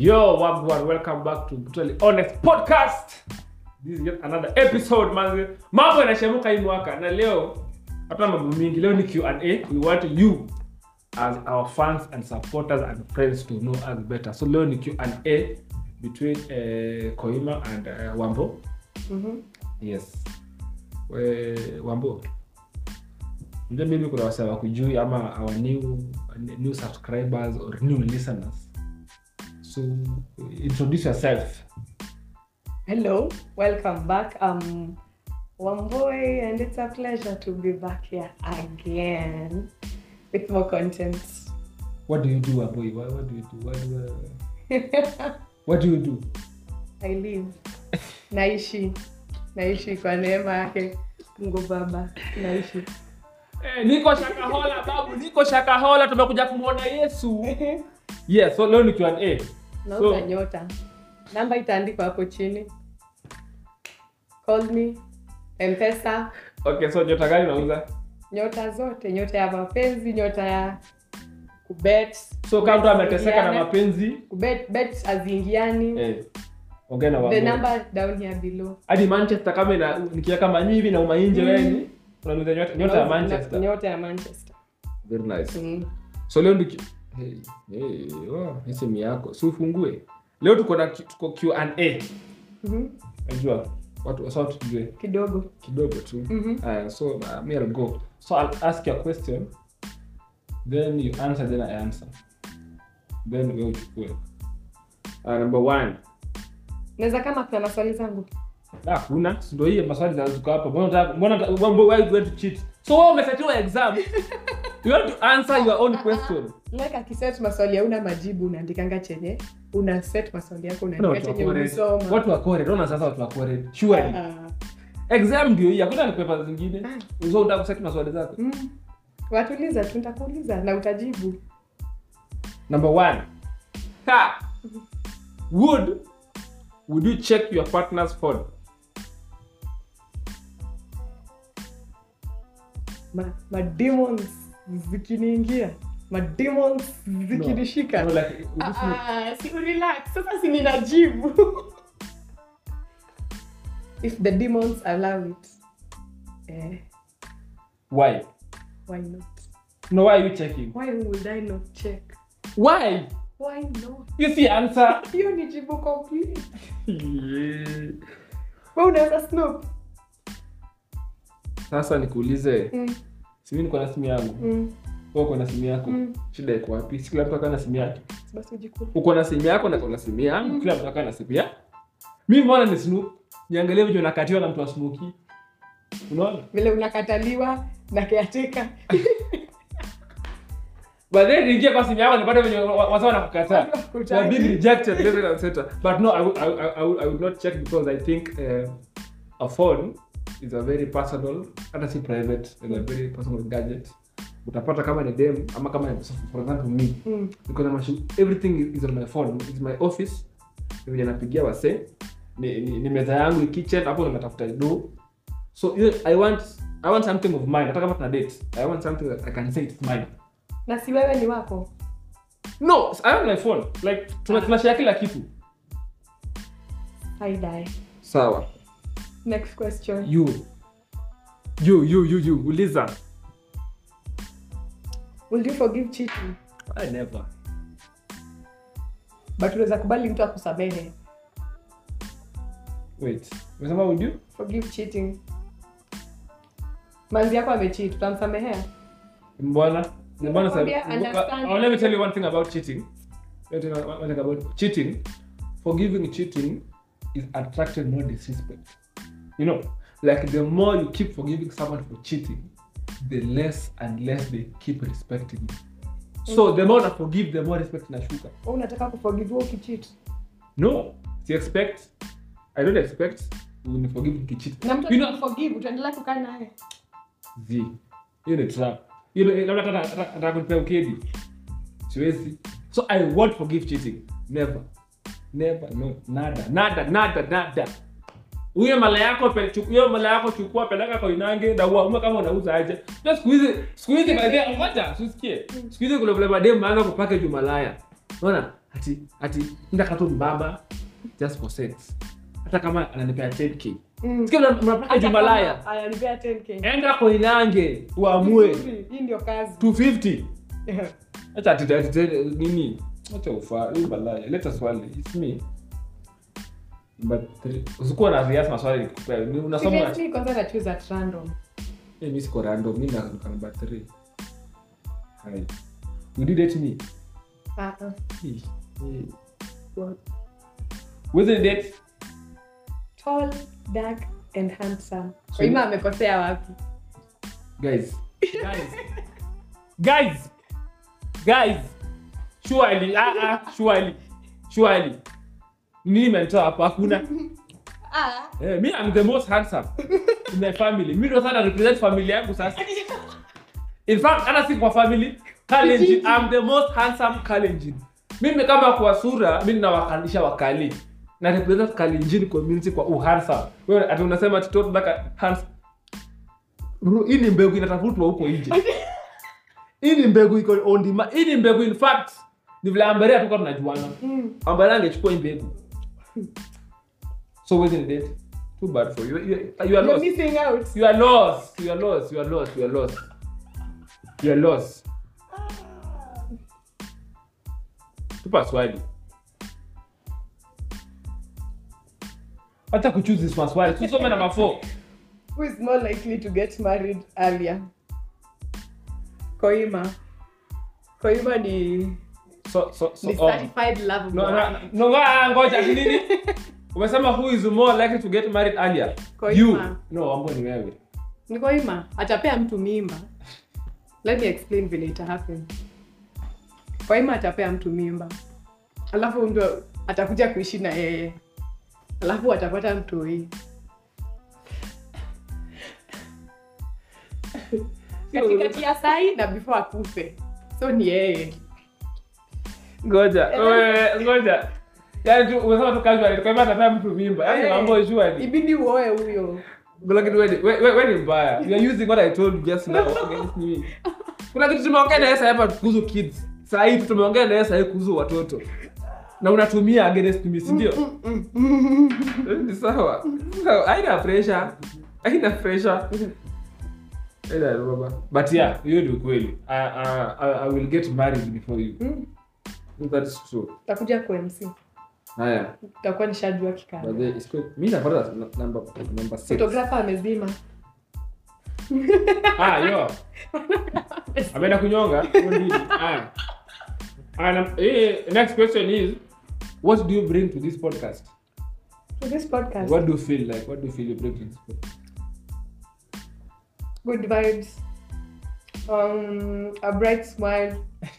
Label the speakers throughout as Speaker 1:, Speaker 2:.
Speaker 1: Yo, wagwan, welcome back to Brutally Honest Podcast. This is yet another episode, man. Mambo yanashemuka hii mwaka na leo hatuna mambo mingi. Leo ni Q&A. We want you as our fans and supporters and friends to know us better. So leo ni Q&A between uh, Koima and uh, Wambo.
Speaker 2: Mhm.
Speaker 1: Yes. We, Wambo. Ndio maybe kuna wase wakujui ama our new new subscribers or new listeners. So introduce yourself.
Speaker 2: Hello, welcome back. Um, Wamboy, and it's a pleasure to be back here again with more content.
Speaker 1: What do you do, Aboy? What, what do you do? What do, uh, what do you do?
Speaker 2: I live, naishi, naishi kwa neema yake Mungu Baba, naishi.
Speaker 1: Eh, niko Shakahola babu, niko Shakahola, tumekuja kumwona Yesu. Yes, so leo ni Q&A.
Speaker 2: Nauza
Speaker 1: So-
Speaker 2: nyota, namba itaandikwa hapo chini. Call me, Mpesa,
Speaker 1: Okay, so nyota gani unauza?
Speaker 2: nyota zote, nyota ya mapenzi, nyota ya kubet.
Speaker 1: So kama mtu ameteseka na
Speaker 2: Kuingiana.
Speaker 1: mapenzi,
Speaker 2: kubet bet aziingiani
Speaker 1: eh, ongea na
Speaker 2: the
Speaker 1: Wambo.
Speaker 2: number down here below
Speaker 1: Hadi Manchester kama ina nikiweka manyi hivi na umainje
Speaker 2: Mm.
Speaker 1: wewe ni unauza nyota, nyota ya Manchester.
Speaker 2: nyota ya manchester
Speaker 1: Very nice.
Speaker 2: mm.
Speaker 1: so leo ndi hey, hey, oh, hii simu yako si ufungue leo tuko na tuko Q&A
Speaker 2: Mhm.
Speaker 1: najua watu wasa watu tujue
Speaker 2: kidogo
Speaker 1: kidogo tu
Speaker 2: Mhm.
Speaker 1: Aya, so uh, me I'll go so I'll ask you a question then you answer then I answer then wewe uchukue uh, number one
Speaker 2: naweza kama kuna maswali zangu
Speaker 1: Ah, kuna si ndio hii maswali zinazuka hapa mbona unataka- mbona unataka- mbona why you going to cheat so wewe umesetiwa exam you want to answer your own question
Speaker 2: like akiset maswali hauna majibu unaandikanga chenye una set maswali yako
Speaker 1: Kuna
Speaker 2: unaandika
Speaker 1: watu
Speaker 2: chenye
Speaker 1: wakore
Speaker 2: umesoma
Speaker 1: watu wakore naona sasa watu wakore surely
Speaker 2: Ah.
Speaker 1: exam ndio hii hakuna ni paper zingine
Speaker 2: Ah.
Speaker 1: uzo unataka kuseti maswali zako
Speaker 2: Mm. watuliza tu nitakuuliza na utajibu
Speaker 1: number one ha would would you check your partner's phone
Speaker 2: ma, ma demons zikiniingia ma demons zikinishika
Speaker 1: no, like, would you smoke?
Speaker 2: Ah, si relax sasa si ninajibu if the demons allow it eh,
Speaker 1: why
Speaker 2: why not
Speaker 1: no why are you checking
Speaker 2: why would i not check
Speaker 1: why
Speaker 2: why not
Speaker 1: you see answer
Speaker 2: hiyo ni jibu complete
Speaker 1: yeah.
Speaker 2: we unaweza snoop
Speaker 1: sasa nikuulize
Speaker 2: mm,
Speaker 1: simi niko na simu yangu
Speaker 2: mm,
Speaker 1: wewe uko na simu yako
Speaker 2: mm.
Speaker 1: shida iko wapi si kila mtu akaa na simu yake
Speaker 2: basi ujikule
Speaker 1: uko na simu yako na uko na simu yangu kila mtu akaa na simu yake mimi mbona ni snoop niangalie vile nakatiwa na mtu wa smoky unaona
Speaker 2: vile unakataliwa na keateka
Speaker 1: but then niingie kwa simu yako nipate venye wasa wanakukataa you are being rejected left right and center but no I would, I, would- I, would, I would not check because I think uh, a phone is a very personal hata si private is a very personal gadget utapata kama ni dem ama kama ni for example me
Speaker 2: mm.
Speaker 1: niko na mashu everything is on my phone is my office ni venye napigia wase ni, ni, ni meza yangu ni kitchen hapo nimetafuta do so you, i want i want something of mine hata kama tuna date i want something that i can say it's mine
Speaker 2: na si wewe ni wako
Speaker 1: no i want my phone like tuna tunashare kila kitu
Speaker 2: haidai
Speaker 1: sawa
Speaker 2: next question
Speaker 1: you you you you you uliza
Speaker 2: will you forgive cheating
Speaker 1: i never
Speaker 2: but unaweza kubali mtu akusamehe
Speaker 1: wait umesema would you
Speaker 2: forgive cheating manzi yako amecheat utamsamehea
Speaker 1: mbona mbona sa-
Speaker 2: Nakwambia, understand.
Speaker 1: Oh, let me tell you one thing about cheating let me tell you one thing about cheating forgiving cheating is attracting more disrespect you know like the more you keep forgiving someone for cheating the less and less they keep respecting you so the more I forgive the more respect inashuka
Speaker 2: Wewe unataka kuforgive wewe ukicheat
Speaker 1: no si expect i don't expect uniforgive ukicheat
Speaker 2: na mtu
Speaker 1: you know
Speaker 2: akikuforgive utaendelea kukaa naye
Speaker 1: zi hiyo ni trap hiyo ni- labda hata- hata- hata kunipea ukedi siwezi so i won't forgive cheating never never no nada nada nada nada huyo mala yako pe- chu- hiyo mala yako chukua peleka kwa inange na uamue kama unauza aje na siku hizi siku hizi by the way, ngoja usikie siku hizi kuna vile mademu anaanza kupackage umalaya unaona ati ati ndaka tu mbaba just for sex hata kama ananipea 10k
Speaker 2: Mm.
Speaker 1: sikia mna- mnapata
Speaker 2: Hata
Speaker 1: jumalaya
Speaker 2: kama ananipea 10K.
Speaker 1: enda koinange uamue
Speaker 2: Vizuri, hii ndio kazi
Speaker 1: 250 acha ati ati nini acha ufa hii balaya leta swali it's me but usikuwa na rias maswali nikupea Ni unasoma
Speaker 2: Seriously, kwanza na choose at random
Speaker 1: eh mimi siko random mimi na number 3 hai you did it me
Speaker 2: Ah, ah.
Speaker 1: Hey, hey. With the date
Speaker 2: tall dark and handsome kwa hivyo amekosea wapi
Speaker 1: guys guys guys guys surely ah ah surely surely nini mentoa hapa hakuna
Speaker 2: ah
Speaker 1: eh me i'm the most handsome in my family mimi ndo sana represent family yangu sasa in fact hata si kwa family Kalenjin i'm the most handsome Kalenjin mimi kama kwa sura mimi nawakalisha wakali na represent Kalenjin community kwa uhandsome wewe ati unasema ati toto daka handsome Bro, hii ni mbegu inatafutwa huko nje hii ni mbegu iko on demand hii ni mbegu in fact ni vile ambaria tuko tunajuana
Speaker 2: mm.
Speaker 1: ambaria angechukua hii mbegu so within date too bad for you you, you are
Speaker 2: you're
Speaker 1: lost
Speaker 2: missing out
Speaker 1: you are lost you are lost you are lost you are lost you are lost tupa swali hata kuchoose this maswali tusome namba 4
Speaker 2: who is more likely to get married earlier koima koima ni
Speaker 1: so so so
Speaker 2: ni
Speaker 1: oh.
Speaker 2: certified love
Speaker 1: no
Speaker 2: boy.
Speaker 1: no no ngoja ngoja ati nini umesema who is more likely to get married earlier
Speaker 2: Koima.
Speaker 1: you no ambo ni wewe
Speaker 2: ni koima atapea mtu mimba let me explain vile ita happen koima atapea mtu mimba alafu ndo atakuja kuishi na yeye alafu atapata mtoi katikati ya sai na before akufe so ni yeye
Speaker 1: ngoja wewe ngoja yani tu umesema tu casually kwa hivyo atapea mtu mimba yani
Speaker 2: Eh.
Speaker 1: mambo shwari
Speaker 2: ibidi uoe huyo
Speaker 1: lakini wewe ni- wewe wewe ni mbaya you are using what i told you just now against me kuna kitu tumeongea na Esther hapa kuhusu kids saa hii tu tumeongea na Esther kuhusu watoto na unatumia against me si ndio ni sawa Sawa, haina pressure haina pressure Haina baba but yeah hiyo ni ukweli I, I, I, i will get married before you
Speaker 2: Mm,
Speaker 1: that's true
Speaker 2: takuja kwa mc
Speaker 1: haya
Speaker 2: takuwa nishajua kikao
Speaker 1: By the way, it's good. mi napata number number six
Speaker 2: fotografa amezima
Speaker 1: ah yo ameenda kunyonga Huyo nini? Haya. Haya, nam- eh, next question is what do you bring to this podcast
Speaker 2: to this podcast
Speaker 1: what do you feel like what do you feel you bring to this podcast
Speaker 2: good vibes um a bright smile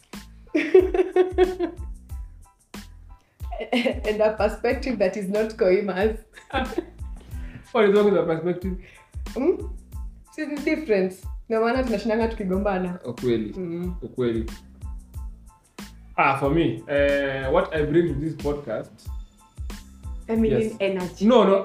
Speaker 2: and a perspective that is not koimas
Speaker 1: what is wrong with the perspective
Speaker 2: mm? See the difference ndio maana tunashindanga tukigombana
Speaker 1: ukweli
Speaker 2: mm.
Speaker 1: ukweli ah for me uh, what i bring to this podcast
Speaker 2: feminine
Speaker 1: Yes.
Speaker 2: energy
Speaker 1: no no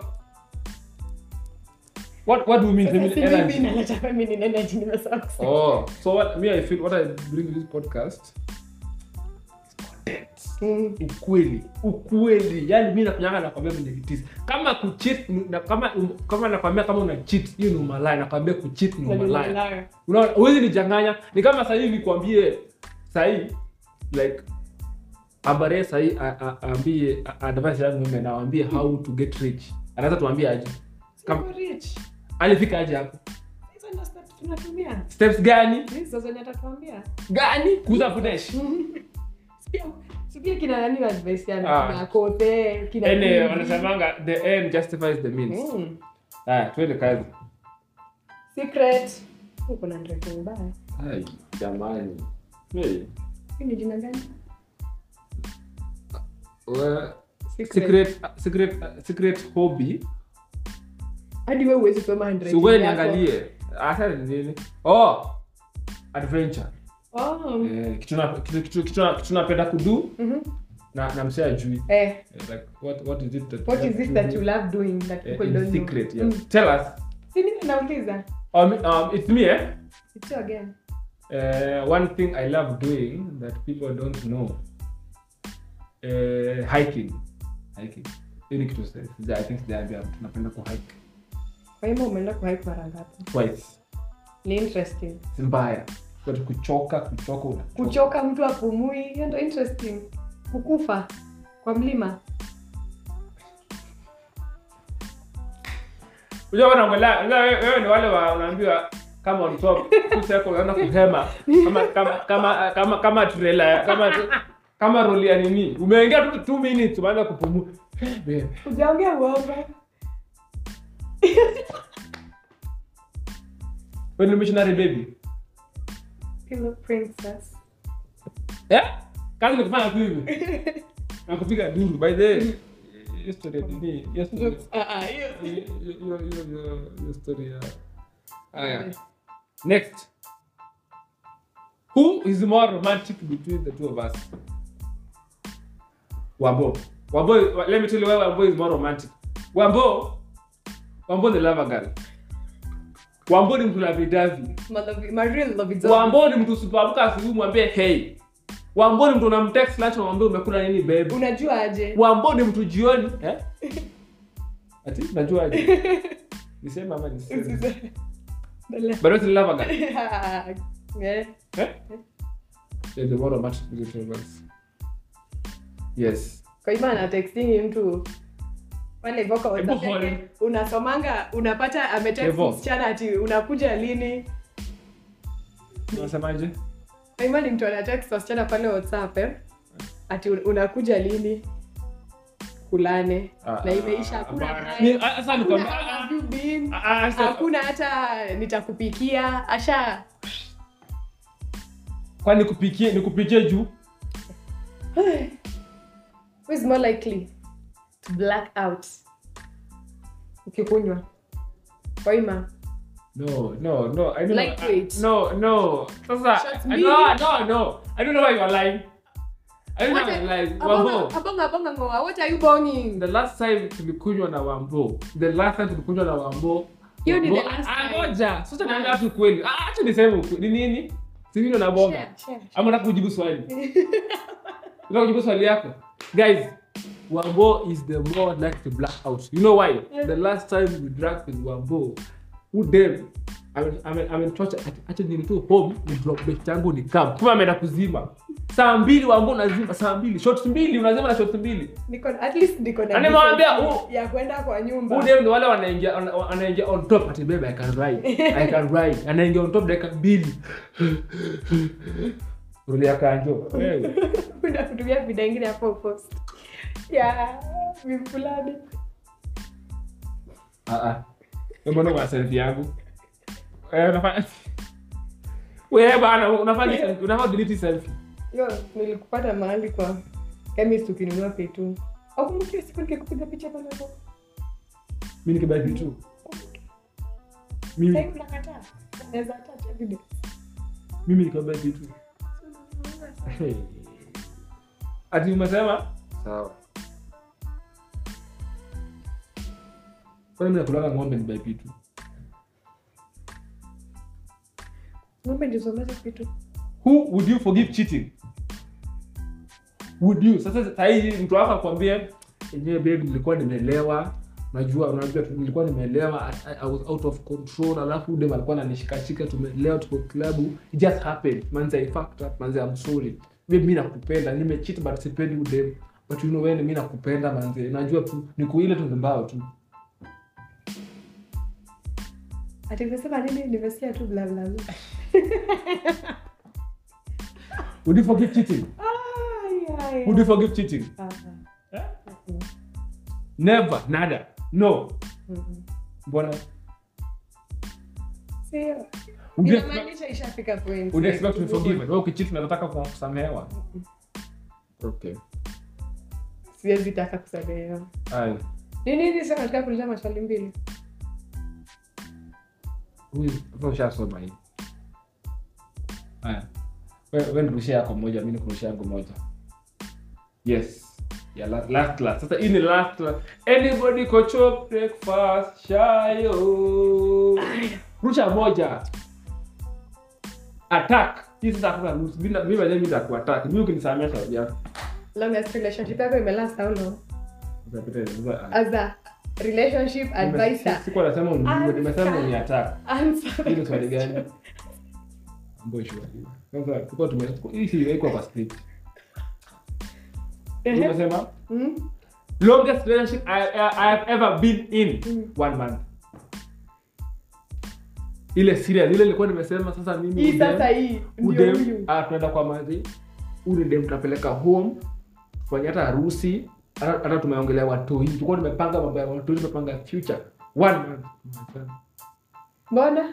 Speaker 1: what what do you mean
Speaker 2: Sasa
Speaker 1: feminine
Speaker 2: si mimi
Speaker 1: energy
Speaker 2: naleta feminine energy nimesahau kusema.
Speaker 1: oh so what me i feel what i bring to this podcast is content
Speaker 2: Mm.
Speaker 1: ukweli ukweli yani mi nakunyanga nakwambia venye vitis kama kuchit na kama kama nakwambia kama una cheat hiyo ni umalaya nakwambia kuchit ni umalaya
Speaker 2: Nalilala.
Speaker 1: unaona huwezi nichanganya ni kama sahii nikwambie sahii like abare sahii a- a- aambie a- advice yangu mimi nawambie how to get rich anaweza tuambie aje Kam-
Speaker 2: Siko rich.
Speaker 1: alifika aje hapo
Speaker 2: Hizo ndio steps tunatumia.
Speaker 1: steps gani
Speaker 2: Hizo zenye atatuambia.
Speaker 1: gani kuuza fudesh
Speaker 2: Sipia- sipia kina nani wa advice yani,
Speaker 1: Ah.
Speaker 2: kina Kote, kina
Speaker 1: ene
Speaker 2: Bibi.
Speaker 1: wanasemanga the end justifies the means
Speaker 2: Mm.
Speaker 1: haya twende kazi
Speaker 2: Secret. Uko na ndoto mbaya.
Speaker 1: Hai, jamani hey.
Speaker 2: Hii ni jina gani?
Speaker 1: Well,
Speaker 2: Secret.
Speaker 1: secret secret secret hobby
Speaker 2: Hadi wewe huwezi soma handwriting
Speaker 1: siwe
Speaker 2: yako.
Speaker 1: niangalie hata ni nini oh adventure
Speaker 2: Oh.
Speaker 1: eh, kitu na- kitu- kitu- kitu na- kitu napenda kudu
Speaker 2: Mhm.
Speaker 1: na na msee ajui
Speaker 2: Eh,
Speaker 1: Eh, like what what is it that
Speaker 2: what is
Speaker 1: that
Speaker 2: it
Speaker 1: you
Speaker 2: that
Speaker 1: do?
Speaker 2: you love doing that
Speaker 1: Eh,
Speaker 2: people
Speaker 1: in
Speaker 2: don't know?
Speaker 1: secret yes
Speaker 2: Mm.
Speaker 1: tell us
Speaker 2: Si nini nauliza?
Speaker 1: um, um it's me eh
Speaker 2: It's you again.
Speaker 1: uh, one thing i love doing that people don't know eh, hiking hiking hiyo ni kitu sija- sija- i think sijaambia mtu napenda ku hike
Speaker 2: kwa hivyo umeenda kuhike mara ngapi
Speaker 1: twice
Speaker 2: ni interesting
Speaker 1: si mbaya but kuchoka kuchoka unachoka.
Speaker 2: kuchoka mtu apumui hiyo ndo interesting kukufa kwa mlima
Speaker 1: Unajua wanaongelea unajua wewe wewe ni wale wa unaambiwa kama on top full circle unaenda kuhema kama kama kama kama kama trailer kama kama roli ya nini umeingia tu 2 minutes umeanza kupumua Babe,
Speaker 2: ujaongea uongo
Speaker 1: wewe ni missionary baby
Speaker 2: Pillow princess
Speaker 1: eh kazi ni kufanya tu hivi na kupiga duru by the way hiyo story ya nini hiyo story
Speaker 2: Ah, ah, hiyo-
Speaker 1: hiyo hiyo hiyo hiyo story ya haya Next. Who is more romantic between the two of us? Wambo. Wambo, let me tell you why Wambo is more romantic. Wambo, Wambo the lover girl. Wambo ni mtu lavidavi.
Speaker 2: Malavi- my real love is all-
Speaker 1: Wambo ni mtu usipoamka asubuhi mwambie hey. Wambo ni mtu unamtext lunch unamwambia umekula nini babe.
Speaker 2: unajua aje
Speaker 1: Wambo ni mtu jioni, eh? Ati unajua aje? Niseme ama niseme?
Speaker 2: Dale.
Speaker 1: But what's the lover girl?
Speaker 2: Yeah.
Speaker 1: Eh? Yeah, the more romantic between two of us. Yes.
Speaker 2: kwa hivyo anatextingi mtu pale hivyo kwa WhatsApp
Speaker 1: Hebu hold.
Speaker 2: yake, unasomanga unapata ametext
Speaker 1: Hivyo.
Speaker 2: msichana ati unakuja lini
Speaker 1: Unasemaje?
Speaker 2: kwa hivyo ni mtu anatext wasichana pale whatsapp eh? ati un- unakuja lini kulane na imeisha hakuna
Speaker 1: Hapana.
Speaker 2: time,
Speaker 1: Ni- ah, Sasa
Speaker 2: hakuna
Speaker 1: nikwambia-
Speaker 2: how have you been,
Speaker 1: ah, ah, sasa-
Speaker 2: hakuna hata nitakupikia asha
Speaker 1: kwani nikupikie nikupikie juu
Speaker 2: who is more likely to black out ukikunywa kwaima
Speaker 1: no no no i don't
Speaker 2: Lightweight.
Speaker 1: know no no sasa
Speaker 2: Shots
Speaker 1: I-
Speaker 2: mbili.
Speaker 1: no no no i don't know why you are lying i don't know why you are lying wambo
Speaker 2: abonga abonga ngoa what are you bonging
Speaker 1: the last time tulikunywa na wambo the last time tulikunywa na wambo
Speaker 2: Hiyo ni
Speaker 1: Wambo-
Speaker 2: the last
Speaker 1: Ah,
Speaker 2: time.
Speaker 1: ngoja sasa naambia watu kweli ah acha niseme ukweli ni nini sivyo na bonga
Speaker 2: Share, share.
Speaker 1: ama nataka kujibu swali nataka kujibu swali yako guys wambo is the more like to black out you know why
Speaker 2: Yeah.
Speaker 1: the last time we drank with wambo who dem ametocha acha nini tu home ni drop bet yangu ni camp kuma ameenda kuzima saa mbili wambo unazima saa mbili shots mbili unazima na shots mbili
Speaker 2: niko at least niko na
Speaker 1: Na nimewambia,
Speaker 2: decency
Speaker 1: huu-
Speaker 2: ya kwenda kwa nyumba
Speaker 1: who dem ni wale wanaingia wana- wanaingia on top ati babe i can ride i can ride anaingia on top dakika mbili rulia kanjo wewe
Speaker 2: Kuna kutumia vida ingine hapo post ya vifulani
Speaker 1: Ah, ah. Wewe mbona una selfie yangu? Eh, unafanya Wewe bana unafanya selfie, unafanya delete selfie.
Speaker 2: yo nilikupata mahali kwa chemist ukinunua petu akumbukia siku nikikupiga picha pale hapo
Speaker 1: Mimi nikibaki tu.
Speaker 2: Sasa
Speaker 1: Mimi
Speaker 2: hivi unakataa naweza attach evidence
Speaker 1: mimi nikibaki tu. Hey. Ati umesema? Sawa. Kwani mimi nakulaga ng'ombe nibaki tu.
Speaker 2: ng'ombe ndio someza vitu
Speaker 1: Who would you forgive cheating? Would you? Sasa sasa hivi mtu wako akwambie enyewe babe nilikuwa nimelewa. Unajua unajua tu nilikuwa nimelewa I, I was out of control alafu dem alikuwa ananishikashika tumelewa tuko club it just happened manze I fucked up manze I'm sorry babe mimi nakupenda nimecheat but sipendi udem but you know wewe mimi nakupenda manze najua tu niko ile tu mbao tu
Speaker 2: ati nimesema nini nimesikia tu bla bla bla
Speaker 1: would you forgive cheating
Speaker 2: Ai, ai,
Speaker 1: would you forgive cheating
Speaker 2: ah,
Speaker 1: Eh?
Speaker 2: ah.
Speaker 1: never nada no
Speaker 2: Mhm.
Speaker 1: mbona
Speaker 2: Sio.
Speaker 1: would you
Speaker 2: inamaanisha ishafika point
Speaker 1: Would you expect to be forgiven? Wewe ukicheat unataka kusamehewa. Okay.
Speaker 2: siwezi taka kusamehewa
Speaker 1: Aye.
Speaker 2: ni nini sasa nataka kuuliza maswali mbili
Speaker 1: Huyu sasa ushasoma hii. Haya. Wewe wewe nirushia yako moja, mimi nikurushia yangu moja. Yes. Yeah, last, last class. Sasa hii ni last class. Anybody go chop breakfast shayo. Rusha moja. Attack. Hii sasa hakuna rules. Mimi mimi mwenyewe nitakuattack. Mimi ukinisamea shauri yako.
Speaker 2: longest relationship yako imelast how long
Speaker 1: Sasa Peter, sasa,
Speaker 2: as a relationship
Speaker 1: nime-
Speaker 2: advisor
Speaker 1: sikuwa nasema unijue, nimesema
Speaker 2: Answer.
Speaker 1: uniattack.
Speaker 2: answer
Speaker 1: Hili swali gani? Ambayo ishua hiyo. Sasa tulikuwa tume hii si haikuwa kwa script.
Speaker 2: Ehe.
Speaker 1: Umesema
Speaker 2: Mm.
Speaker 1: longest relationship I, I, I have ever been in
Speaker 2: Mm.
Speaker 1: one month. Ile serious ile nilikuwa nimesema sasa mimi
Speaker 2: hii
Speaker 1: udem-
Speaker 2: sasa hii ndio
Speaker 1: udem
Speaker 2: huyu
Speaker 1: ah, tunaenda kwa mazi ule dem tunapeleka home fanya hata harusi hata hata tumeongelea watoi tulikuwa tumepanga mambo ya watoi tumepanga future one month
Speaker 2: mbona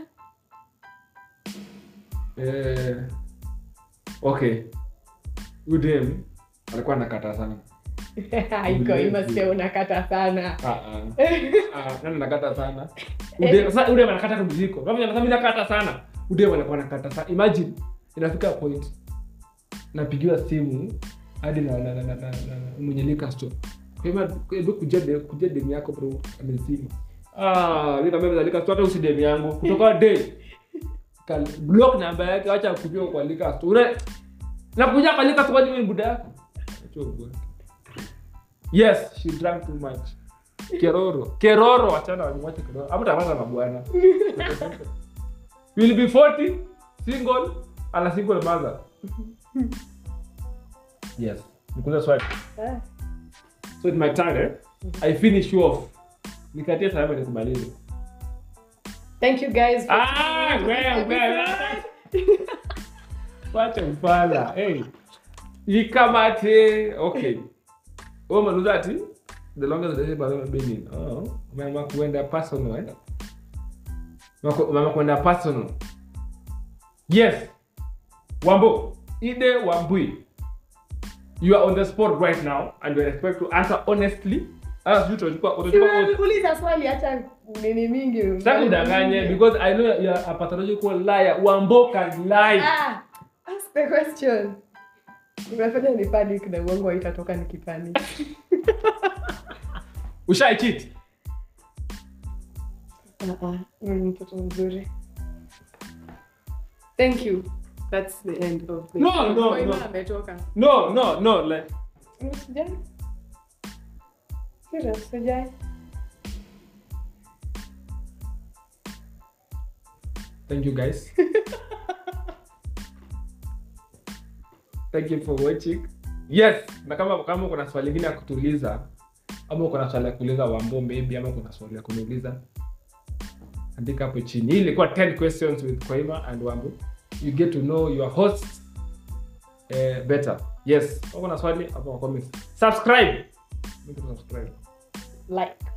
Speaker 1: eh, okay udem alikuwa nakata sana
Speaker 2: iko imasikia unakata sana
Speaker 1: Ah, ah. Ah, nani nakata sana udem sasa udem anakata kumziko kama anasema mimi nakata sana udem anakuwa nakata sana imagine inafika point napigiwa simu hadi na na na na, na, na mwenye liquor store kwa hivyo hebu kuja de kuja dem yako bro amezima ah mimi kama mzalika store hata usi dem yangu kutoka day Kal block namba yake acha kujua kwa liquor store Ule- nakuja kwa liquor store ni buda yako Acha bwana. yes she drank too much keroro keroro achana walimwacha keroro hapo tapata na bwana will be 40 single and a single mother yes nikuza swali
Speaker 2: Ah.
Speaker 1: so it's my turn eh? i finish you off nikatie salama nikumalize
Speaker 2: thank you guys for
Speaker 1: Ah,
Speaker 2: tuning in to this
Speaker 1: wewe, wewe.
Speaker 2: episode.
Speaker 1: wacha ufala hey. ikamate okay wewe umenuza ati the longest relationship I've ever been in oh umeamua kuenda personal eh Umeamua- umeamua kuenda personal yes wambo ide wambui you are on the spot right now and you are expected to answer honestly Hata sijui utachukua- utachukua
Speaker 2: Si uliza swali hata nini mingi
Speaker 1: Sitaki udanganye because I know you are a pathological liar. Wambo can lie.
Speaker 2: ah ask the question unafanya ni panic na uongo haitatoka nikipanic
Speaker 1: Ushai cheat.
Speaker 2: Ah, ah, wewe ni mtoto mzuri thank you that's the end of the
Speaker 1: No, no,
Speaker 2: Kwa hivyo
Speaker 1: no.
Speaker 2: ametoka
Speaker 1: No, no, no. Like,
Speaker 2: Usijali. Serious, usijali.
Speaker 1: thank you guys. thank you for watching. Yes, na kama kama kuna swali lingine ya kutuuliza ama kuna swali ya kuuliza Wambo maybe ama kuna swali ya kuniuliza andika hapo chini. Hii ilikuwa 10 questions with Kwaima and Wambo. You get to know your host eh, better. Yes, kama kuna swali hapo kwa comments. Subscribe. Make sure to subscribe.
Speaker 2: like